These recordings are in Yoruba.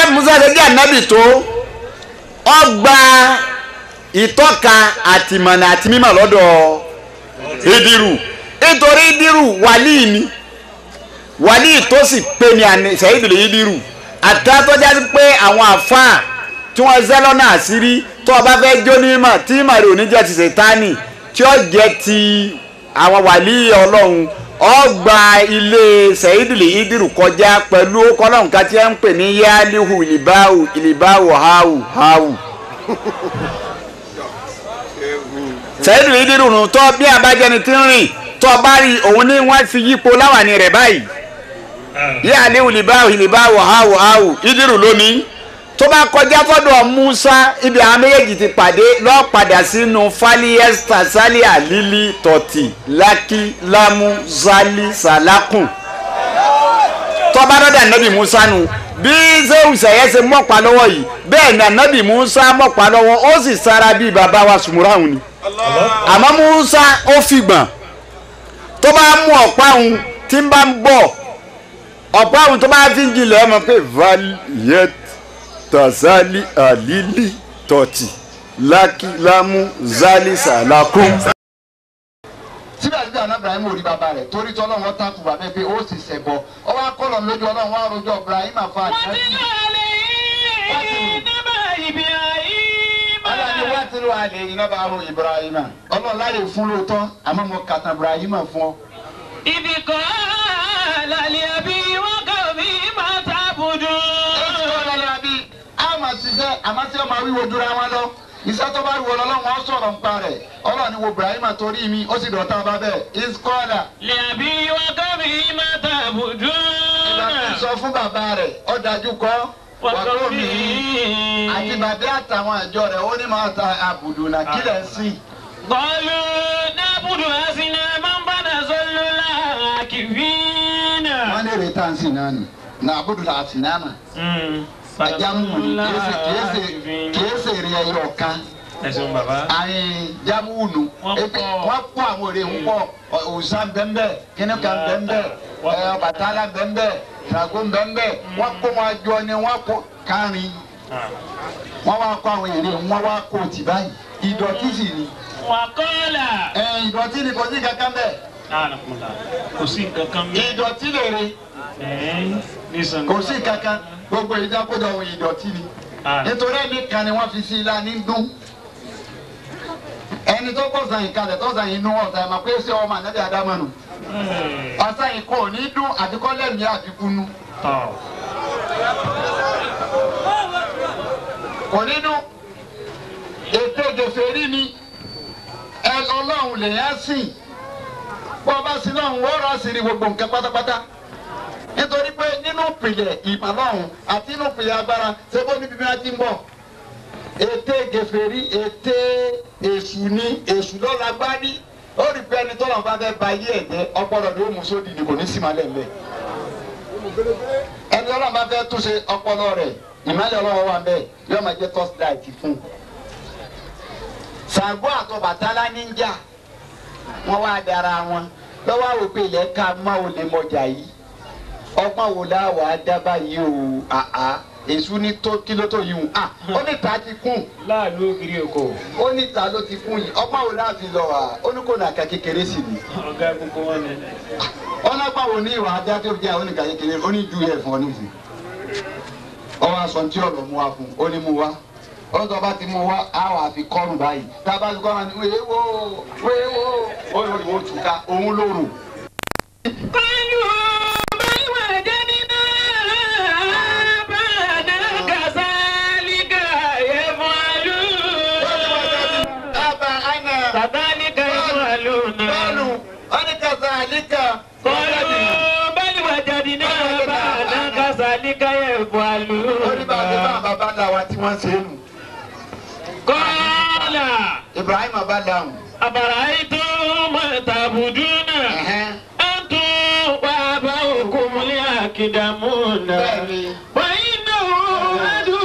ànábì musa ṣe jẹ́ ànábì tó ọgbà ìtọ́ka àtìmọ̀nà àti mímọ̀ lọ́dọ̀ ìdírù nítorí ìdírù wàlíì ni wàlíì tó sì pé ní àní sẹ́yìndìlì ìdírù àtàtọ́já sí pé àwọn àfáà tí wọ́n zẹ́ lọ́nà àṣírí tó o bá fẹ́ jó ní mà tí màrí òní jẹ́ ti ṣètánì tí ó jẹ́ ti àwọn wàlíì ọlọ́run ọgbà ilé sẹ́yìndìlì ìdírù kọjá pẹ̀lú kọ́lọ́hún ká tí wọ́n ń pè ní yálíhù ìlìbáwù ìlìbáwù háwù háwù sẹ́yìn ìdírù nù tọ́ bí abájẹni tí ń rìn tọ́ bá rí òun ní wọ́n fi yípo láwàní rẹ̀ báyìí yí àléwù lìbáwò lìbáwò háwò háwò ìdírù lónìí tó bá kọjá fọ́dọ̀ Musa ibi àwọn méjèèjì ti pàdé lọ́ọ́ padà sínú faliesta salia lili tọ̀tì laki lamu zali salakun tó bá dọ́dọ̀ ànábì Musa nù bí sẹ́wù sẹ̀yẹ́ ṣe mọ̀pá lọ́wọ́ yìí bẹ́ẹ̀ ni ànábì Musa mọ̀pá lọ́wọ́ ó sì sára bíi bàbá wa sùmùráhùn ni àmọ́ Musa ó fìgbọ̀n tó bá mú ọ̀pá òun tí ń bá ń bọ̀ ọ̀pá òun tó bá fi ń jilẹ̀ ọmọ pé valiyet tazali alili tọ̀tì lákìlámù zali sàlákùn. síbẹ̀síbẹ̀ àná Ibrahim ò rí bàbá rẹ̀ torí tí ọlọ́run ta kù bàbá pé ó sì ṣẹ̀bọ̀ ọwọ́ akọ́lọ̀ lójú ọlọ́run wá rojọ́ Ibrahim àfa àtẹ́sí. ọlọ́run wá tí ló wà lè iná bá ro Ibrahim ọlọ́run láyè fún lóòótọ́ àmọ́ mo kàtà Ibrahim fún ọ. ibi kan lálẹ́ àbí wọ́n kà mí máa tàbùdù. èsì ọ̀rọ̀ ni àbí a máa ṣiṣẹ́ àmọ́ tí wọ́n máa wíwo dúra wọn lọ iṣẹ́ tó bá wù ọlọ́run wọn sọ̀rọ̀ nípa rẹ̀ ọlọ́run ni wo Ibrahim torí mi ó sì dọ̀tá bá bẹ́ẹ̀ iskọ́ọ̀dà lẹ́ àbí wọ́n kà mí máa tàbùdù. ìgbà tó ń sọ fún bàbá rẹ̀ ó dájú kọ́ wọ́n kà wàkó mí. mi àti bàbá àtàwọn àjọ rẹ̀ ó ní máa ta àbùdù nà kílẹ̀ sí. قالوا نعبد أصناما فنظل لها عاكفين. wọ́n lè retá sí náà nì nà àbùdù là àti náà mà. ẹja mú mi kìí ṣe èrè ẹyọ kan ẹ̀sùn bàbá. àyìn jámúùnù Wọ́n ebi pọ̀. wọ́n kó àwọn èrè ń pọ̀ òòsàn bẹ́ńbẹ́ kínníkan bẹ́ńbẹ́ Ọbàtálá bẹ́ńbẹ́ Ṣàngó bẹ́ńbẹ́ wọ́n kó wọn jọ ni wọ́n kó kárin wọ́n wá kó àwọn èrè wọ́n wá kó tì báyìí ìdọ̀tí sì ni وقال ẹ ìdọ̀tí ni kò sí kankan bẹ́ẹ̀ ànàkùnlá kò sí nǹkan kan mi. ìdọ̀tí lè re nísàn. kò sí kankan gbogbo ìdákójọ ohun ìdọ̀tí ni nítorí ẹni kan ni wọ́n fi sí ilá ní dún ẹni tó kọ̀ sàn ìkalẹ̀ tó sàn inú ọ̀sán ẹ̀ máa pé ṣé ọmọ ànábì adámọ̀nù ọ̀sán yìí kò ní dún àbíkọ́ lẹ́mìí àbíkúnú kò ní dún ètò gèfèrí ni ẹ ọlọ́run lèyàn sìn bó o bá sin náà wọ́n rà sí ní gbogbo nǹkan pátápátá nítorí pé nínú ìpìlẹ̀ ìmọ̀lọ́run àti nínú ìpìlẹ̀ agbára ṣé bó níbi bí wọ́n ti ń bọ̀ ètè gèfèrí ètè èṣù ni èṣù ló lágbárí ó rí pé ẹni tọ́lọ̀ bá fẹ́ ba yé ẹ̀jẹ̀ ọpọlọ ló mú sódì ni kò ní sí malẹ̀ mbẹ́ ẹni tọ́lọ̀ bá fẹ́ túnṣe ọpọlọ rẹ̀ ìmọ̀lẹ̀ ọlọ́wọ́ wà mbẹ́ yóò máa jẹ́ torchlight fún un Ṣàngó àtọbàtálá níjà wọn wá dára wọn lọ́wọ́ àwọn òpè ilẹ̀ ká má o lè mọjà yìí ọgbọ́n wo la wà á dábàá yìí o àá èṣù ní tó kí ló tó yìí o à ó ní ta ti kún láàlú ògiri òkò ó ní ta ló ti kún yìí ọgbọ́n wo la fi lọ wà ó ní kò nà ká kékeré sí ni ọ̀gá gbogbo wọn ni. ọ̀nà pàwọ̀ ní ìwà ajá tó jẹ́ oníkà kékeré ó ní ju ẹ̀ fún ọ nísìnyí ọwọ́ aṣọ tí ọ̀rọ̀ mú wa fún ó ní mú wa ó sọ bá ti mú wa á wà fi kọ́rùn báyìí tá a bá ti kọ́rùn ní wéwó wéwó ó lórí ó tù ká òun lóru. قالوا بل وجدنا آباءنا كذلك يفعلون Aba ana كذلك يفعلون bọ́ọ̀lù ọ́nìkàtà àlíkà قالوا بل وجدنا آباءنا كذلك ó ní bá a ti bá يفعلون bàbá ńlá wa tí wọ́n ṣe é nù. قال Ibrahim bá dáhùn. أفرأيتم ما تعبدون Ẹ̀hẹ́n. أنتم وآباؤكم الأقدمون Bẹ́ẹ̀ni. وإنه عدو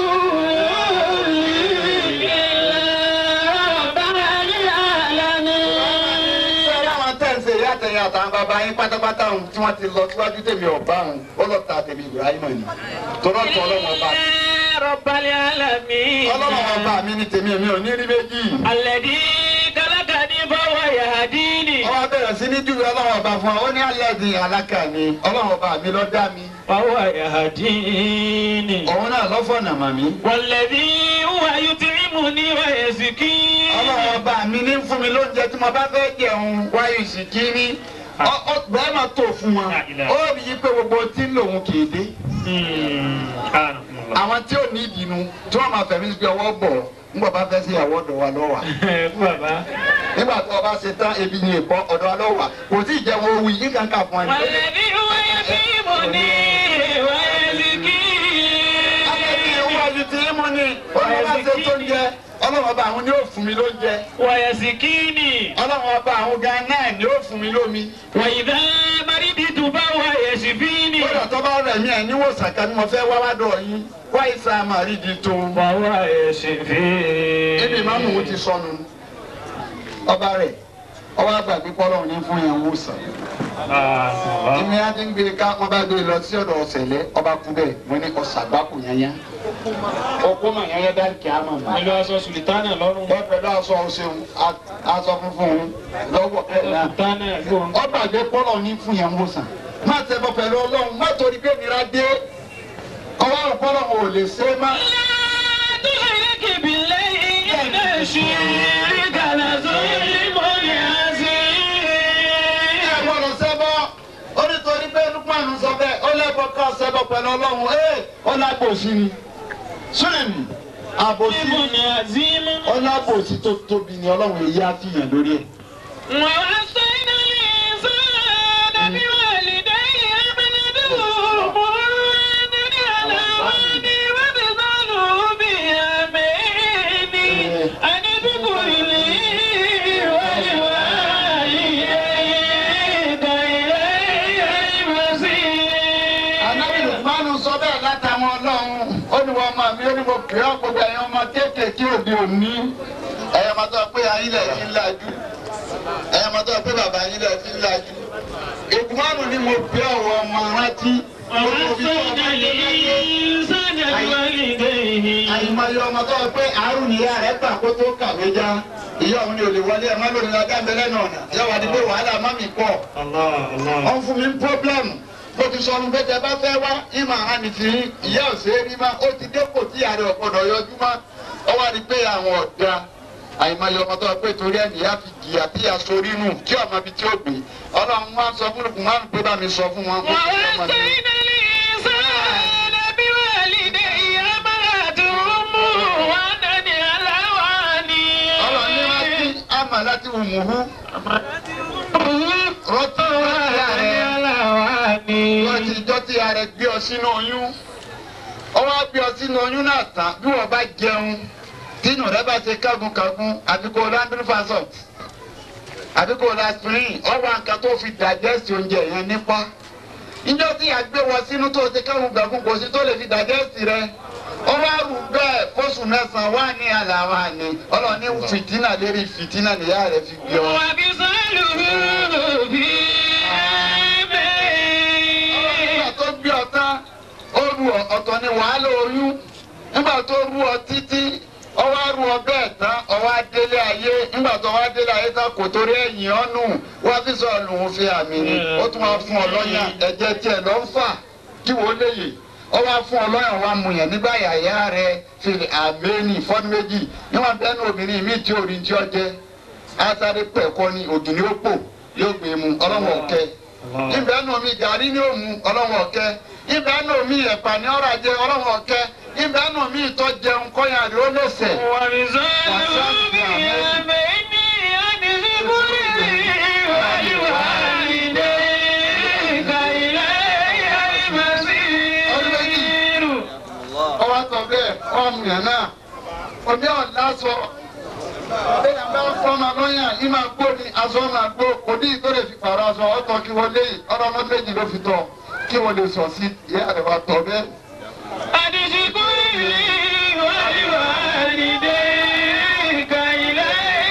إلا رب العالمين Sọ́ra àwọn tẹ̀sí ìyá àtẹ̀yìn àtàwọn bàbá yín pátápátá ohun tí wọ́n ti lọ síwájú tèmi ọ̀bá òun ó lọ ta tèmi Ibrahim ni. Tọ́lọ́ tọ́ ọlọ́wọ́n bá. رب العالمين ọlọ́run ọba mi ní tèmi èmi ò ní rí méjì. الذي خلقني فهو يهديني ọwọ́ bẹ̀rẹ̀ sí ní júwe ọlọ́run ọba fún ọ ó ní alẹ́ di alákà mi ọlọ́run ọba mi ló dá mi فهو يهديني òun náà lọ́fọ̀nà mà mí. والذي هو يطعمني ويسقيني ọlọ́run ọba mi ní fún mi lóúnjẹ tí mo bá fẹ́ jẹun wáyé ìsìnkí ní bẹ́ẹ̀ máa tó fún wọn ó rí i pé gbogbo tí ń lòun kì í dé àwọn tí ò ní ìdìnnú tí wọ́n máa fẹ̀mí sí ọwọ́ bọ̀ ńgbà bá fẹ́ sí ìyàwó ọ̀dọ̀ wa lọ́wọ́ bàbá. nígbà tó o bá ṣe tán ebi ní ìbọn ọ̀dọ̀ wa lọ́wọ́ kò tí ì jẹun owó yìí nǹkan kà fún ẹni. والذي هو يطعمني ويسقيني Akẹ́bí iwájú tí í mú ni ọlọ́run bá ṣe tó ń jẹ ọlọ́run ọba àwọn ni ó fún mi lóúnjẹ ويسقيني ọlọ́run ọba àwọn gan náà ni ó fún mi lómi. وإذا مرضت فهو يشفيني kódà tó bá rẹ̀ mí ẹ̀ níwòsàn kan ni mo fẹ́ wá wádọ̀ yín wá ìsà màrí di tó. فهو يشفيني ibi ìmáàmù wo ti sọnù ọba rẹ̀ ọba àgbàgbé pọ́lọ́run ní fún yẹn wòsàn. èmi á ti ń gbé ká wọn bá gbé lọ sí ọ̀dọ̀ ọ̀sẹ̀lẹ̀ ọba kú bẹ́ẹ̀ mo ní ọ̀sàgbákù yẹnyẹn. ọkọ mà yẹnyẹn dá kí á mọ̀ mọ́. pẹ̀lú aṣọ sulitana lọ́rùn wọ́n pẹ̀lú aṣọ ọ̀ṣun aṣọ funfun lọ́wọ́ bẹ́ẹ̀ náà. sulitana gbọ́n. ọba àgbẹ̀ pọ́lọ̀ ní fún yẹn wòsàn. má ṣẹbọ pẹ̀lú ọlọ́run má torí pé mi ra dé. ọwọ́ àpọ́lọ̀ ò lè ṣe é má. تشرك بالله إن الشرك لظلم عظيم ẹ gbọ́dọ̀ ṣẹbọ ó nítorí pé lukman sọ bẹ́ẹ̀ ó lẹ́bọ̀ ká ṣẹbọ pẹ̀lú ọlọ́run ẹ̀ ó lágbòsí ni. súnẹ̀mì àbòsí ظلم عظيم ó lágbòsí tó tóbi ni ọlọ́run èyí á fi yàn lórí ẹ̀. ووصينا الإنسان بوالديه حملته مرة على وهن وفصاله بعامين أن اشكر لي ولوالديك إلي المصير Ànábì Lùkmánù sọ bẹ́ẹ̀ látàwọn ọlọ́run. Ó ní wọ́n máa mi ó ní mo pè ọ́ gbogbo ẹ̀yin ọmọ kéékèèké òde òní. Ẹ̀yin ọmọ tó pé ayé lẹ̀ fi ń lajú. Ẹ̀yin ọmọ tó pé bàbá yín lẹ̀ fi ń lajú. Lùkmánù ni mo pè ọ̀wọ́ ọmọ rántí. ووصينا الإنسان بوالديه Àyìnbáyé ọmọ tó pé àrùn ìyá rẹ̀ gbà kó tó kàwé já. Ìyá òun ni ò lè wọlé ẹ̀ má lónìí lọ́jà ń bẹ lẹ́nu ọ̀nà. Ìyá wa di pé wàhálà má mi pọ̀. الله الله wọ́n fún mi pọ́blẹ́mù bó ti sọnù pé tẹ bá fẹ́ wá ìmọ̀ àmì tí ìyá òsè rí má ó ti dépò tí ààrẹ ọ̀gbọ́dọ̀ yọjú má ọ wá rí pé àwọn ọ̀dà àìmọye ọmọ tó wà pé torí ẹni ìyá fi jìyà tí ìyá sórí nù tí ọmọ ibi tí ó gbé ọlọ́run wá sọ fún lùkùn wá pé bá mi sọ fún wọn. kó fi ọmọ mi. ووصينا الإنسان بوالديه حملته أمه وهنا على وهن ọlọ́run ní wá sí àmà láti wù mú hú rọ́tí ìyá rẹ̀ على وهن wọ́n ti jọ́ tí ìyá rẹ̀ gbé ọ sínú oyún ọwọ́ á gbé ọ sínú oyún náà tán bí wọ́n bá jẹun tínú rẹ bá ṣe kágunkágun àbí kò landry fasot àbí kò laspirin ọwọ́ nǹkan tó fi digest oúnjẹ yẹn nípa ìjọ tí a gbé wọ sínú tó ṣe kágunkágun kò sí tó lè fi digest rẹ ọwọ́ àrùn bẹ́ẹ̀ fóṣù mẹ́sàn-án wà ní àlàáfà ni ọlọ́ọ̀ni fìtínà lérí fìtínà nìyá rẹ fi gbé ọ. وبصاله في nígbà عامين tó gbé ọ tán ó ru ọ ọ̀tọ̀ ni wàhálà oyún nígbà tó ru ọ títí ọwọ́ á ru ọ bẹ́ẹ̀ tán ọwọ́ á délé ayé nígbà tó wá délé ayé tán kò torí ẹ̀yìn ọ́nù wá fi sọ lòun fi àmì ni ó tún wá fún ọ lọ́yàn ẹ̀jẹ̀ tiẹ̀ lọ́ ń fà kí wọ́n léyè ó wá fún ọ lọ́yàn wá mu yẹn nígbà yàyà rẹ fi àmẹ́ni fọ́nù méjì níwọ̀n bẹ́ẹ̀ ní obìnrin mi tí orin tí ọ jẹ́ asáré pẹ̀kọ́ ni ògìní ó pò yóò gbé mu ọlọ́wọ́ ọ̀kẹ́ ibẹ̀ nù mí gàrí ní òmu ọlọ́wọ́ ọ̀kẹ́ ibẹ̀ nù mí ẹ̀pà ní ọ̀rọ̀ ajé ọlọ́wọ́ ọ̀kẹ́ ibẹ̀ nù mí ìtọ́ jẹun kọ́yà rí ó lẹ́sẹ̀. وبصاله في عامين أن اشكر لي ولوالديك إلي المصير ọwọ́ sọ bẹ́ẹ̀ ọmọ yẹn náà omi ọ̀la sọ bẹ́ẹ̀ bá fọ́ọ̀mà lọ́yàn yìí máa gbó ni aṣọ máa gbó kò ní ìtọ́lẹ̀ fi pààrọ̀ aṣọ ọ̀tọ̀ kí wọ́n léyìn ọ̀rọ̀ ọmọ méjì ló fi tọ̀ kí wọ́n lè sọ sí ìyá rẹ̀ wá tọ̀ bẹ́ẹ̀. أن اشكر لي ولوالديك إلي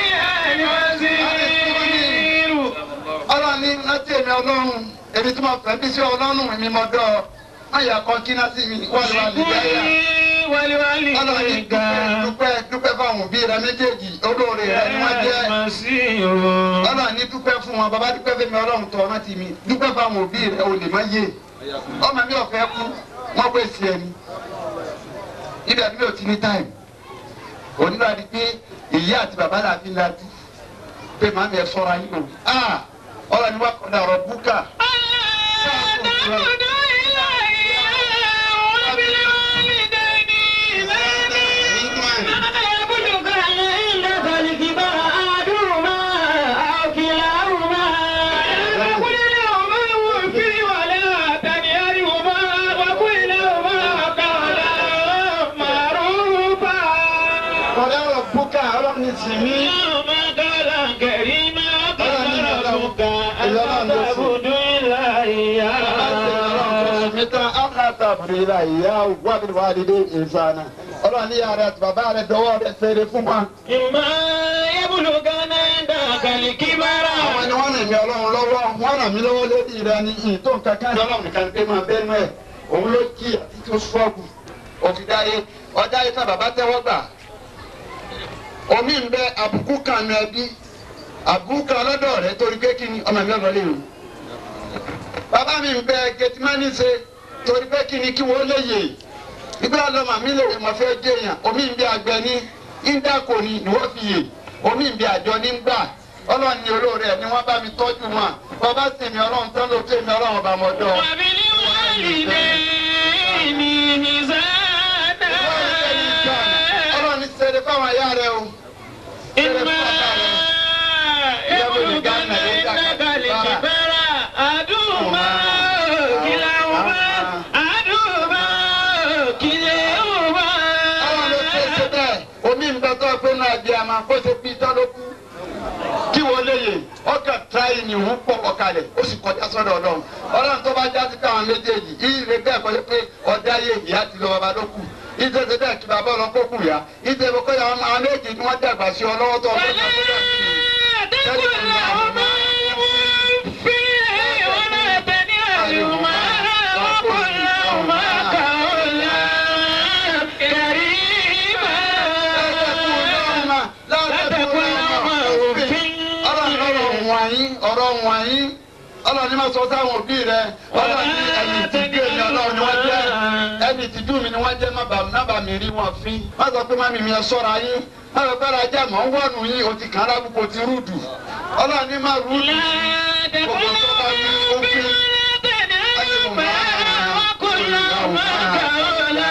المصير ọlọ́run ní láti èmi ọlọ́run èmi tí mo fẹ́ bí sí ọlọ́run mi mọ́ dọ́ ọ má yà kọ́ kí náà sí mi wọ́n lè wà nígbà yà. اشكر لي ọlọ́ni dúpẹ́ dúpẹ́ dúpẹ́ fáwọn òbí rẹ méjèèjì olóore rẹ ni wọ́n jẹ́ ọlọ́ni dúpẹ́ fún wọn bàbá dúpẹ́ fún mi ọlọ́run tọ́ ọmọ tì mí dúpẹ́ fáwọn òbí rẹ ò lè má yé ọmọ mi ò fẹ́ kú wọ́n pè sí ẹni ibẹ̀ mi ò ti ní táìmù onílò àti pé ìyá àti bàbá là fi lajú pé màmí ẹ sọ́ra yín o ọlọ́ni wà kọ́ni ọ̀rọ̀ búkà. ọ̀rẹ́ ọ̀rọ̀ búkà ọlọ́ni sì mí. ọlọ́run ní yàrá àti bàbá rẹ̀ dọwọ́ rẹ̀ fèrè fún wa. إما يبلغن عندك الكبر àwọn ni wọ́n rìn mí ọlọ́run lọ́wọ́ wọ́n ràn mí lọ́wọ́ lórí rẹ ní ìtò kankan ọlọ́run nìkan pé máa bẹ́ẹ̀ mọ́ ẹ̀ òun ló kí àti tó sọ́ọ̀bù òfin dáyé ọjà yìí tá bàbá tẹ́wọ́ gbà omi ń bẹ àbùkù kan nu ẹbí àbùkù kan lọ́dọ̀ rẹ torí pé kí ni ọmọ mi ọ̀rọ̀ lè rò bàbá mi ń bẹ gẹtìmánì ṣe torí pé kí ni kí wọ́n lè yè ìgbà lọ́mọ mi lè mọ̀ fẹ́ jẹ́yàn omi ń bẹ àgbẹ̀ ní íńdàkọ̀ ni ni wọ́n fi yè omi ń bẹ àjọ ní gbà ọlọ́run ní olóore ẹ̀ ni wọ́n bá mi tọ́jú wọn bàbá sì mi ọlọ́run tán ló tẹ̀ mi ọlọ́run ọba mọ́dọ́. وبالوالدين إحسانا ọlọ́run ní sẹ́dẹ̀ fáwọn ayá rẹ o. إما يبلغن عندك الكبر أحدهما كلاهما أحدهما كلاهما ọlọ́run ló ṣe ṣe bẹ́ẹ̀ omi ń bẹ tó pé náà di àmà kó ṣe bí tán ló kú. kí wọ́n lè yè ọkàn tíráyì ni òun pọ̀ ọ̀kalẹ̀ ó sì kọjá sọ́dọ̀ ọlọ́run ọlọ́run tó bá jáde káwọn méjèèjì ìrè bẹ́ẹ̀ kọjá pé ọ̀dá yé ìyá ti lọ bàbá ló kù ìtẹ̀sẹ̀ bẹ́ẹ̀ kí bàbá ọlọ́kó kù yá ìtẹ̀sẹ̀ kọ́ ya àwọn méjì ni wọ́n dàgbà sí ọ lọ́wọ́ tó ọgbẹ́ ولا tó ọgbẹ́ تقل لهما أف ولا تنهرهما وقل لهما قولا كريما لا تقل لهما أف ọlọ́run wọ̀nyí ọ̀rọ̀ wọ̀nyí ọlọ́run ní ma sọ sáwọn òbí rẹ ọlọ́run ní ẹni tìjú èmi ọlọ́run ni wọ́n jẹ́ ẹni tìjú mi ni wọ́n jẹ́ má bà- má bà mí rí wọn fín má sọ pé má mi mi ẹ sọ́ra yín má sọ pé rajà mọ̀ ń wọ̀nù yín o ti kàn án lábùkù o ti rúdù ọlọ́run ní má rúdù لا تقل لهما أف ولا تنهرهما وقل لهما قولا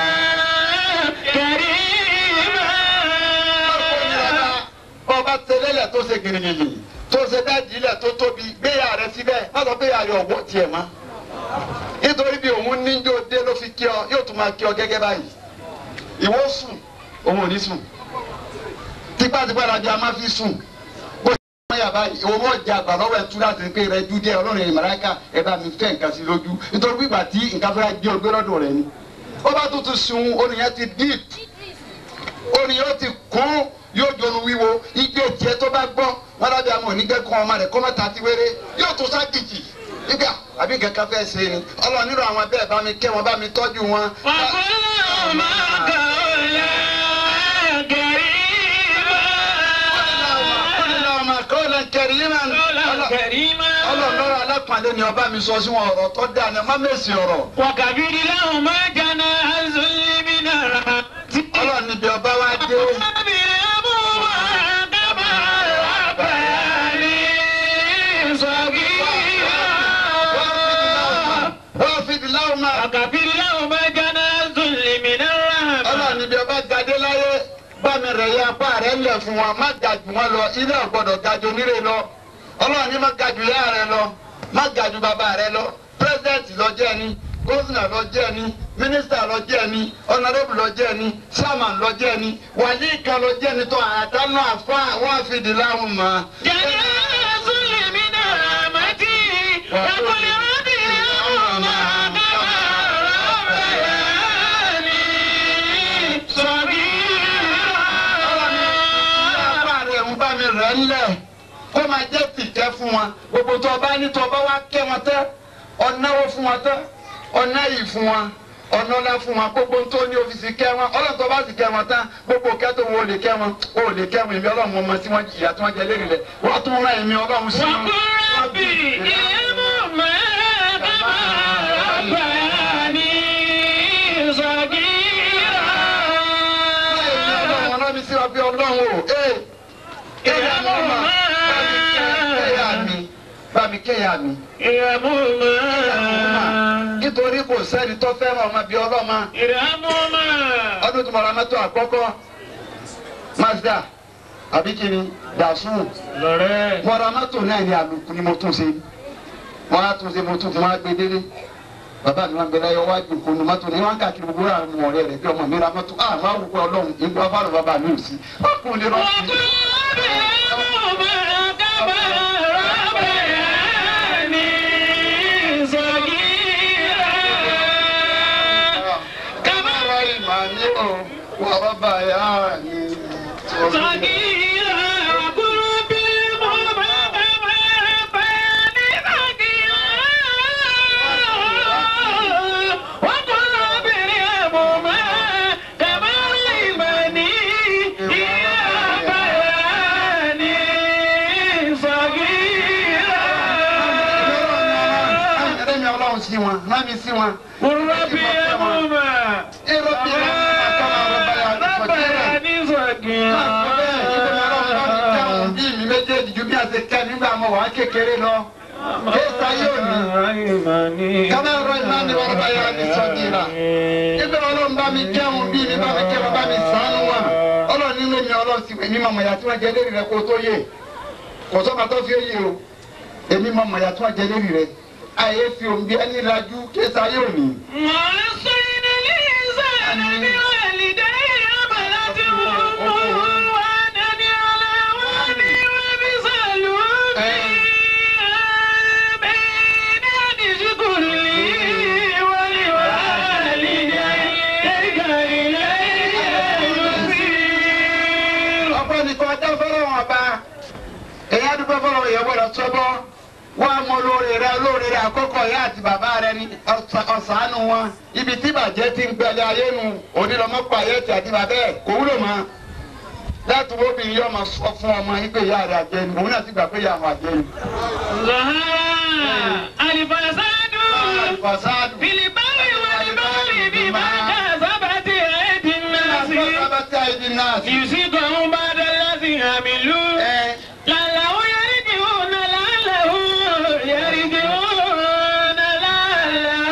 كريما bọ́ba tẹ́lẹ̀lẹ̀ tó ṣe gìrìgìrì tó ṣe dájì ilẹ̀ tó tóbi gbéyà rẹ síbẹ̀ má sọ pé ayọ̀ ọ̀wọ́ tiẹ̀ mọ́ nítorí bí òun níjó dé ló fi kí ọ yóò tún máa kí ọ gẹ́gẹ́ báyìí ìwọ sùn òun ò ní sùn tipátipá la bí a máa fi sùn bó ṣe máa yà báyìí òun ò jẹ àgbà lọ́wọ́ ẹ̀ tú láti pé rẹ dú díẹ̀ ọlọ́run ẹ̀yìn màláìka ẹ̀ bá mi fẹ́ nǹkan sí lójú nítorí bí ìgbà tí nǹkan fẹ́ gbé ọgbẹ́ lọ́dọ̀ rẹ ni ó bá tún ti sun oníyẹn ti deep orin yóò ti kún yóò jọnu wíwo igbe tiẹ tó bá gbọ́ wọn lábẹ àwọn onígbẹ kan ọmọ rẹ kọmọta ti wéré yóò tún ságìjì nígbà àbí kankan fẹ́ ṣe ni Ọlọ́run nínú àwọn bẹ́ẹ̀ bá mi kẹ́ wọn bá mi tọ́jú wọn. وقل لهما قولا كريما ọmọ kọ́lá kẹrìmà قولا كريما Ọlọ́run lọ́rọ̀ alápàdé ni ọba mi sọ sí wọn ọ̀rọ̀ tó dáa ni ọmọ mẹ́sì ọ̀rọ̀ وكبر لهما جناح الذل من الرحمة Ọlọ́run níbi ọba wa dé وبرهما كما ربياني صغيرا wọ́n fi di láwọn máa. وكبر لهما جناح الذل من الرحمة Ọlọ́run níbi ọba gadé láyé bá mi rẹ̀ ya apá rẹ̀ lẹ̀ fún wa má ga jù wọn lọ ilé ọ̀gbọ́dọ̀ ga jù onílé lọ Ọlọ́run ní má ga jù ìyá rẹ̀ lọ má ga jù bàbá rẹ̀ lọ pírẹsidẹ́ǹtì lọ jẹ́ ni gómìnà lọ jẹ́ ni mínísítà lọ jẹ́ ni ọ̀nàdébù lọ jẹ́ ni sáàmàn lọ jẹ́ ni wàlíì lọ jẹ́ ni tó àtànú àfa wọn fi di láwọn mọ́. جناح الذل من الرحمة وقل رب ارحمهما كما ربياني صغيرا apá rẹ̀ ń bá mi rẹ̀ ńlẹ̀ kó máa jẹ́ tìkẹ́ fún wọn gbogbo tó o bá ní tó o bá wá kẹ́ wọn tẹ́ ọ̀náwó fún wọn tẹ́ ọ̀ná yìí fún wọn ọ̀nà ọ̀la fún wọn gbogbo tó ní ọ́fíìsì kẹ́ wọn ọlọ́run tó bá sì kẹ́ wọn tán gbogbo kẹ́tò wo lè kẹ́ wọn o lè kẹ́ wọn èmi ọlọ́run ọmọ tí wọ́n jìyà tí wọ́n jẹ lérí rẹ̀ wọ́n tún rán èmi ọlọ́run sí wọn. وقل رب ارحمهما كما ربياني صغيرا ọlọ́run ọ̀nà mi sí wa bí ọlọ́run o ee kéèyà mi ọmọ kéèyà mi bá mi kéèyà mi. ارحمهما nítorí kò sẹ́ni tó fẹ́ràn ọmọ bíi ọlọ́mọ ارحمهما ọdún tó mọ̀ra mẹ́tọ́ àkọ́kọ́ mazda abikini dasun lọ́rẹ́ mọ̀ra mẹ́tọ́ náà ní àlùkù ni mo tún ṣe wọ́n á tún ṣe mo tún fún wa gbé délé bàbá mi máa ń bẹ láyọ̀ wájú kò nu mọ́tò ní wọ́n á káàkiri gbogbo àwọn ọmọ rẹ̀ rẹ̀ bí ọmọ mi ra mọ́tò ah máa wù pé ọlọ́run ìgbà fáwọn bàbá mi ò sí ọkùnrin lè rọ́ọ̀sì. وقل رب ارحمهما كما ربياني صغيرا كما Kámẹ́rà ìmọ̀ ni ó wà bàbá yá ni. صغيرا وقل رب ارحمهما كما ربياني صغيرا وقل رب ارحمهما كما علمني إذا بياني صغيرا Ẹ̀rẹ́ mi ọlọ́run sí wọn, rán mi sí wọn. قل رب ارحمهما Èrò bí wọn kọ́ máa rọ́bà yá ni sọ̀tẹ́rẹ̀. ربياني صغيرا bí mi méjèèjì ju bí a ṣe kẹ́ nígbà mọ̀ wá kékeré lọ. Kéésà yóò ní. Kámẹ́ ọ̀rọ̀ ìmọ̀ ni wọ́n bá yára ní sọ́jìrà. Ibi ọlọ́run bá mi kẹ́hùn bí mi bá mi kẹ́ wọn bá mi sànú wọn. Ọlọ́run nínú mi ọlọ́run sì pé mi mọ̀ mọ̀yà tí wọ́n jẹ lérí rẹ kó tó yé. Kò sọ́ba tó fi yé o. Èmi mọ̀ mọ̀yà tí wọ́n jẹ lérí rẹ. Àyè fi òǹbí ẹni lajú kéésà yóò ní. ووصينا الإنسان بوالديه حملته أمه وهنا على وهن وفصاله في بين أن اشكر لي ولوالديك إلي المصير ọ̀pọ̀ nìkan ọjọ́ fọlọ́ wọn bá èyí àdúgbò fọlọ́ yẹn gbọ́dọ̀ sọ́bọ́ wọ́n á mọ olóore rẹ olóore rẹ àkọ́kọ́ ìyá àti bàbá rẹ ní ọ̀sà- ọ̀sánù wọn ibi tí bàjẹ́ ti ń gbẹlẹ̀ ayé nu onílọ́mọ́pọ̀ ayé ti àti bàbá ẹ̀ kò wúlò mọ́ láti wo obìnrin yóò máa sọ fún ọmọ yìí pé ìyá rẹ àjẹ́ ni òun náà ti gbà pé ìyá àwọn àjẹ́ ni. ظهر الفساد Fasadu. في البر والبحر بما كسبت أيدي الناس Sábàtì àìdí náà sí. يصيبهم بعد الذي عملوا Ẹ لعله يرجعون لعله يرجعون لعله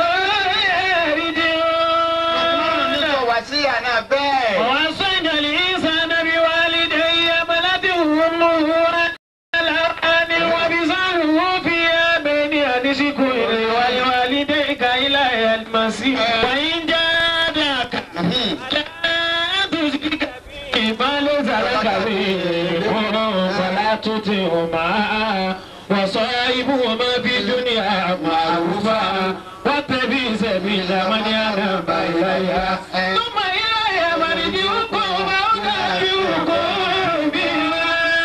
ọlọ́run ní kò يرجعون wá sí àná bẹ́ẹ̀. ووصينا الإنسان بوالديه حملته أمه على أن وبصره في بين أن اشكر لي ولوالديك إلي المصير وإن جادك لا تشرك بي ما ليس لك به علم فلا تطعهما وصاحبهما في الدنيا معروفا واتبع سبيل من ينام إلي ثم إلي مرجعكم وأنبئكم بما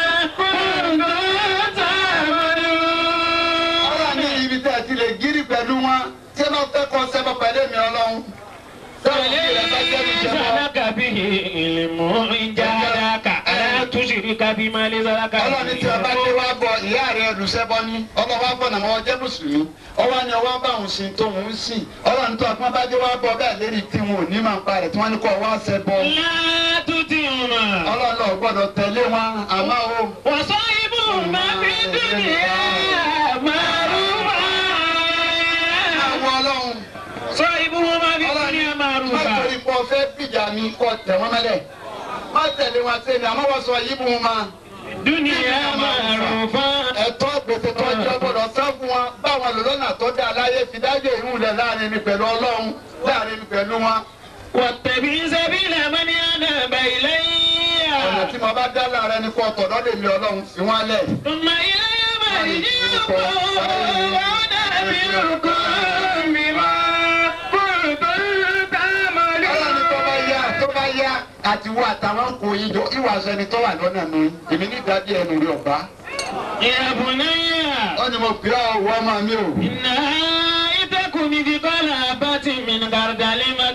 كنتم تعملون ọlọ́run ní ibi tẹ́ ẹ ti lè gírí pẹ̀lú wọn tí ẹ bá fẹ́ kọ́ sẹ́bọ̀ pẹ̀lú èmi ọlọ́run. sẹ́wọ̀n kí ẹ bá jẹ́ mi ليس jẹ́bọ́. لك به علم إن جادك ألا تشرك بما ليس لك ọlọ́run ní tí ẹ bá dé wá bọ ìyá rẹ olùsẹ́bọ ní ọlọ́wọ́ bọ̀ náà wọ́n jẹ́ mùsùlùmí ọwọ́ ni ọwọ́ bá òun sin tó òun sìn ọlọ́run tó ọpọ́n bá dé wá bọ bẹ́ẹ̀ lérí tí wọn ò ní máa ń pa rẹ̀ tí wọ́n ní kọ́ wá sẹ́bọ. لا تطعهما ọlọ́run náà gbọ́dọ̀ tẹ̀lé wọn àmọ́ o. وصاحبهما في الدنيا معروفا àwọn ọlọ́run صاحبهما في الدنيا má معروفا torí pọ̀ fẹ́ bìjà mi kọ́ tẹ̀ wọ́n mẹ́lẹ̀ má tẹ̀lé wọn sẹ́ni àmọ́ wọ́n sọ yìí bù wọn máa. الدنيا معروفا ẹ̀tọ́ gbèsè tó jẹ́ gbọ́dọ̀ sá fún wọn báwọn lò lọ́nà tó dá láyé fi dájọ́ ìhùn rẹ̀ láàrin mi pẹ̀lú ọlọ́run láàrin mi pẹ̀lú wọn. واتبع سبيل من أناب إلي ọ̀nà tí mo bá dá láàrin ẹni kọ́ tọ̀dọ́ lè mi ọlọ́run fi wọ́n lẹ̀. ثم إلي مرجعكم وأنبئكم بما كنتم ọlọ́run tó bá تعملون yá tó bá yá àti wo àtàwọn kò yí jọ ìwà aṣọ ẹni tó wà lọ́nà mi èmi ní ìdájí ẹnu rí ọ̀bá. يا بني ó ní mo pè ọ́ wọ́ ọmọ mi o. إنها إن تكن مثقال حبة من خردل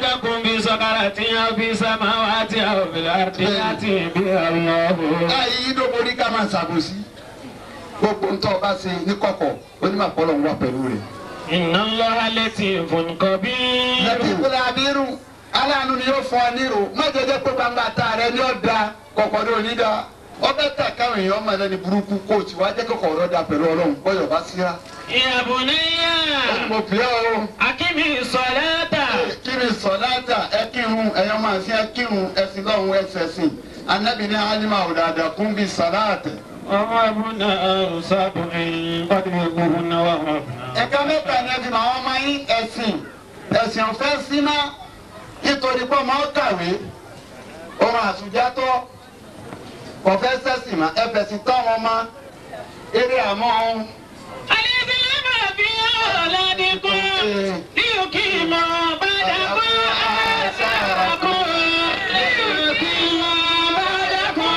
أو في السماوات أو في الأرض يأتي بها الله láyé yídó borí ká máa ṣàbòsí gbogbo ń tọ́ ọba ṣe ní kọ̀kọ̀ onímọ̀ pọ́lọ̀ ń wà pẹ̀lú rẹ̀. إن الله لطيف خبير lẹ́tí ìpínlẹ̀ abirù aláàánú ni yóò fọ ọ nírò má jẹjẹ pé gbangba ta rẹ ní ọ̀dà kọ̀kọ̀ ní onídà ọbẹ̀ tà káwọn èèyàn ọmọ ẹlẹ́ni burúkú kóòtù wá jẹ́ kọ̀kọ̀ ọ̀rọ̀ dà pẹ̀lú ọlọ́run bọ́yọ̀ bá síra. يا بني mo pè é o أقم الصلاة kí ni sọ̀láàtà ẹ kírun ẹ̀yọ́ máa fi ẹ kírun ẹ̀sìn lọ́hùn ẹ̀sẹ̀ sìn anábì ní alima òdàdà kún bí sọ̀láàtà. وهبنا سبع قد يكون وهبنا ẹ̀ka mẹ́ta ni ẹ fi máa wọ́n máa yín ẹ̀sìn ẹ̀sìn ọ̀fẹ́ síná nítorí pé ọmọ kàwé ohun àtúnjátọ́ ọ̀fẹ́ sẹ́sìn mà ẹ fẹ̀sìn tọ́ wọn mọ́ eré àmọ́ ohun. الإسلام في أولادكم ليقيم بعدكم آثاركم ليقيم بعدكم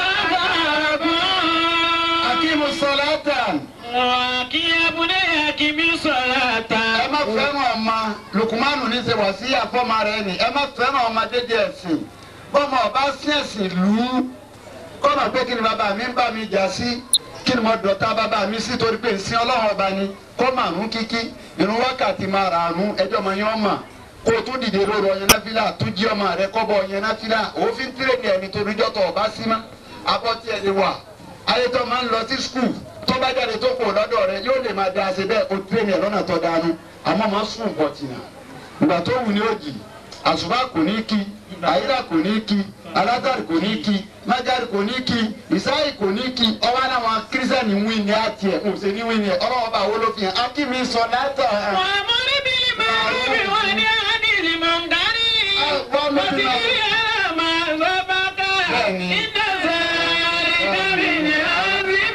آثاركم akímu sọláàtà وكي يا بني أقم الصلاة ẹ má fẹ́ràn ọmọ lukumanu ní ṣe wà sí àfọ́mọ rẹ ni ẹ má fẹ́ràn ọmọ dédé ẹ̀sìn bọ́mọ ọba sí ẹ̀sìn lù ú kọ́nà pé kí ni bàbá mi ń bá mi jà sí kí ni mo dọ̀tá bàbá mi sí torí pé nsìn ọlọ́run ọba ni kó màrún kíkí irun wákàtí máa rà àrùn ẹjọ́ ọmọ yẹn ọmọ kó o tún dìde lóru ọyàn náfìlà tún jí ọmọ rẹ kọ́bọ̀ ọyàn náfìlà òfin tírèdì ẹni torí jọ́tọ̀ ọba sí mọ́ abọ́ tí ẹ lè wà ayé tó máa ń lọ sí skul tó bá jáde tó kò lọ́dọ̀ rẹ yóò lè máa da ṣe bẹ́ẹ̀ o tírèdì ẹ̀ lọ́nà tó dánú àmọ́ máa sùn bọ̀tìnà ìgbà tó wù ní òjì àṣùbà kò ní kí àyílà kò ní kí alátàrí kò ní kí májàrí kò ní kí ìsáyì kò ní kí ọwọ́ àwọn kírísítẹ́nì wí ní àti ẹ̀ ń ṣe ní wí ní ẹ̀ ọlọ́wọ́ bá wo ló fi hàn ákíní sọ látà. وأمر بالمعروف وانهى عن المنكر واصبر على ما أصابك إن ذلك من عزم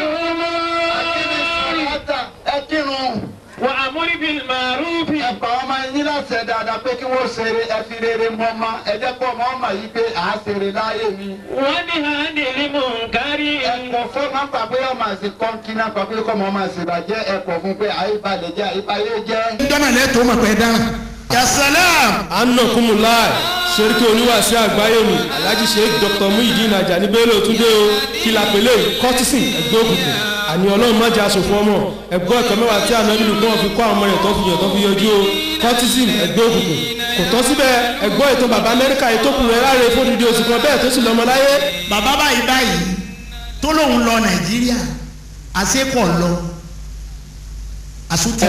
الأمور ẹ kírun وأمر بالمعروف ẹ pa ọmọ yín láṣẹ dáadáa pé kí wọ́n ṣeré ẹ fi rere mọ́ ọmọ ẹ jẹ́ pé ọmọ ọmọ yìí pé à á ṣeré láyé mi. وانهى عن المنكر ẹ̀kọ́ fún máa ń pa pé ọmọ àṣẹ kọ́ńkì náà pa pé kọ́mọ ọmọ àṣẹ bàjẹ́ ẹ̀kọ́ fún pé àyíbalẹ̀ jẹ́ àyíbayé jẹ́. dọ́nà lẹ́tọ́ mọ̀ pé dáná. yasalam. anakumulai seriki oníwàásí àgbáyé mi alhaji sheikh dr muhyiddin ajani bello túndé o kìlà pèlè kọtísìn ẹgbẹ́ òkùnkùn àní ọlọ́run má jẹ́ aṣòfò ọmọ ẹgbẹ́ ẹ̀kọ́ mẹ́wàá tí àná nílùú kí wọ́n fi kọ́ àwọn ọmọ rẹ̀ tó fi yàn tó fi yọjú o kọtísìn ẹgbẹ́ òkùnkùn kò tọ́ síbẹ̀ ẹgbọ́ ètò bàbá amẹ́ríkà ètò kùn rẹ̀ láre fún dídí oṣù kan bẹ́ẹ̀ tó sì lọ́mọ láyé bàbá báyìí báyìí tó lóun lọ nàìjíríà àṣepọ̀ lọ àṣùtì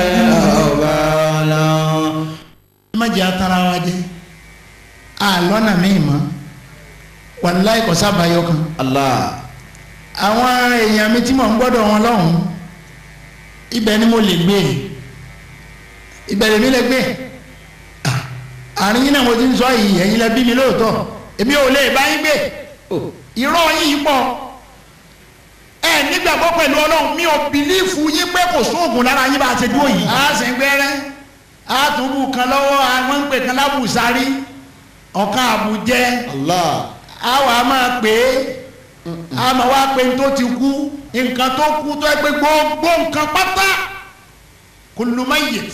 má jẹ́ atara wa jẹ́ àlọ́nà míì mọ́ wàláì kò sábàáyọ kan. àwọn èèyàn mi tí mò ń gbọ́dọ̀ wọn lọ́hùn ibẹ̀ ni mo lè gbé ibẹ̀ lèmi lè gbé Ah, àárín yín náà mo ti ń sọ yìí ẹ̀yin lẹ bí mi lóòótọ́ èmi ò lè bá yín gbé irọ́ yín pọ̀ ẹ nígbàgbọ́ pẹ̀lú ọlọ́run mi ò bìlífù yín pé kò sóògùn lára yín bá a ṣe dúró yìí. a sì ń gbẹ́rẹ́ a tún bù kan lọ́wọ́ àwọn ń pè kan lábùsárí ọ̀kan àbújẹ́ a wà á máa pè é a máa wá pé tó ti kú nǹkan tó kú tó ẹ pé gbogbo nǹkan pátá kullu mayyit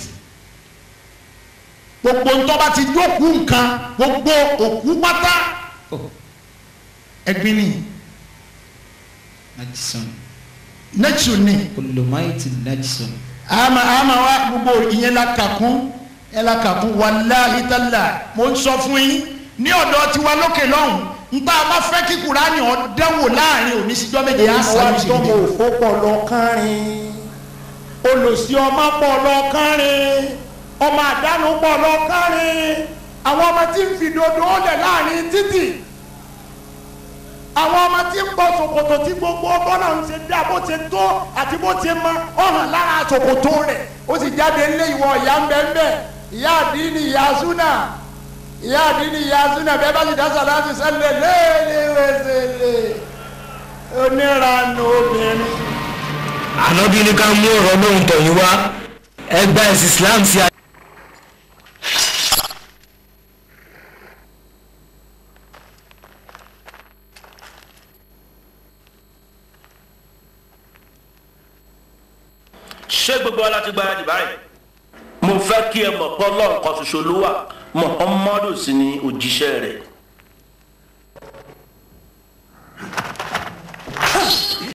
gbogbo ntọ́ bá ti jókòó nǹkan gbogbo òkú pátá ẹ̀gbin ni najisun nẹ́tù ni kullu maiti najisun ama ama wa gbogbo ìyẹn la kà kún ẹ la kà kún wàláhi tálà mo ń sọ fún yín ní ọ̀dọ̀ tiwa lókè lọ́hùn nta bá fẹ́ kí kúránì ọ̀dẹ́wò láàrin òní síjọ́ méje á sáré sí tọmọ i. òfó pọ̀ lọ kánrin olùsí ọmọ pọ̀ lọ kánrin ọmọ àdánù pọ̀ lọ kánrin àwọn ọmọ tí ń fi dodo lẹ̀ láàrin títì àwọn ọmọ tí ń bọ ṣòkòtò tí gbogbo bọ́lá ń ṣe dá bó ṣe tó àti bó ṣe mọ ọ̀hàn lára ṣòkòtò rẹ̀ ó sì jáde ńlé ìwọ ìyá ń bẹ ń bẹ ìyá àdínì ìyá súnà ìyá àdínì ìyá súnà bẹ́ẹ̀ bá sì dá sàlátì sẹ́lẹ̀ léèléwèsèlè onírànú obìnrin. ànábì ní ká mú ọ̀rọ̀ lóhùn tọ̀yìn wá ẹgbà ẹ̀sìn islam sí a. ṣé gbogbo wa láti gbáradì báyìí mo fẹ́ kí ẹ mọ̀ pé ọlọ́run kan ṣoṣo ló wà muhammadu sì ni òjíṣẹ́ rẹ̀